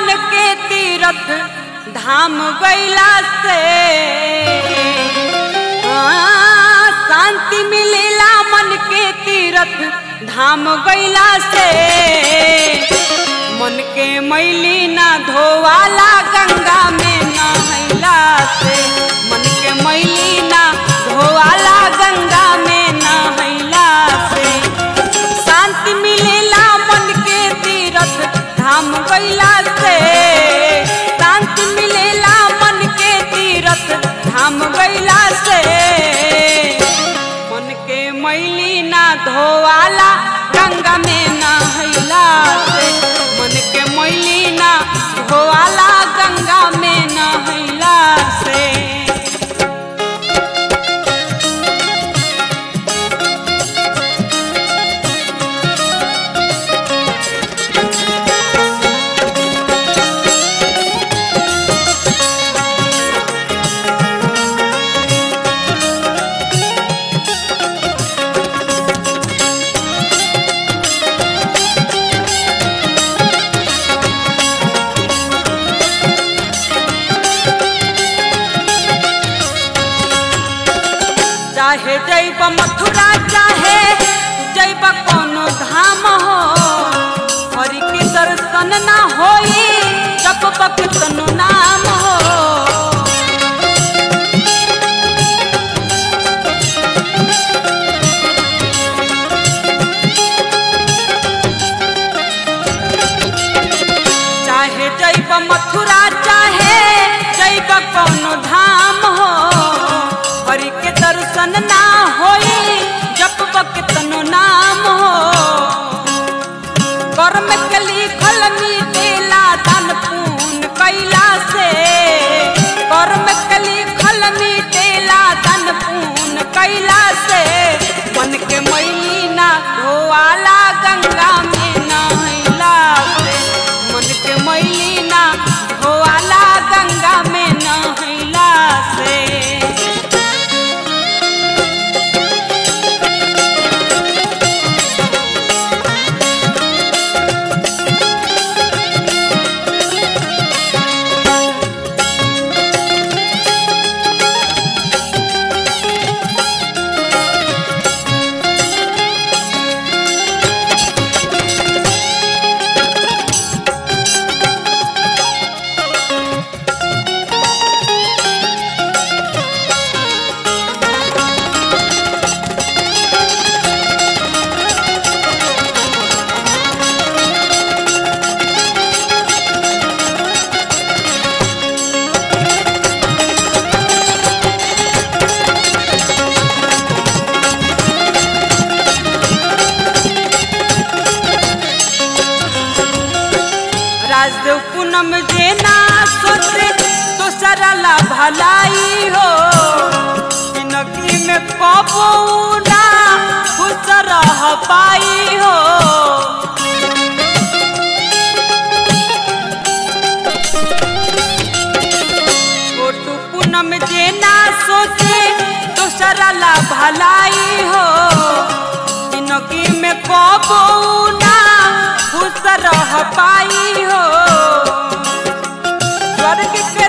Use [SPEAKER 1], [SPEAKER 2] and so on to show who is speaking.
[SPEAKER 1] मन के तीरथ धाम गैला से हाँ, शांति मिलेला मन के तीरथ धाम गैला से मन के मैली ना धोवाला गंगा में नहैला से मन के मैली ना धोवाला गंगा में नहैला से शांति मिलेला मन के तीरथ धाम गैला से शांति मिलेला मन के तीरथ धाम गैला से मन के मैली ना धोवाला गंगा में नहैला से मन के मैली ना धोवाला गंगा में नहैला से चाहे जैब मथुरा चाहे जैब कोनो धाम हो हरि के दर्शन ना होई जप बक तनु नाम हो चाहे जैब मथुरा चाहे जैब कोनो धाम हो हरि के दर्शन ना होई जप बक तनु नाम हो कर्म के लिखल मिटेला दान पुण्य कैला से कर्म के लिखल मिटेला दान पुण्य कैला से मन के मैली ना धोवाला गंगा में नहैला से मन के मैली ना धोवाला गंगा में नहैला से राजदेव पूनम जे ना सोचे तो सरला भलाई हो जिंदगी में कबो ना खुश रह पाई हो छोटू पूनम जे ना सोचे तो सरला भलाई हो जिंदगी में कबो ना खुश रह पाई हो स्वर्ग के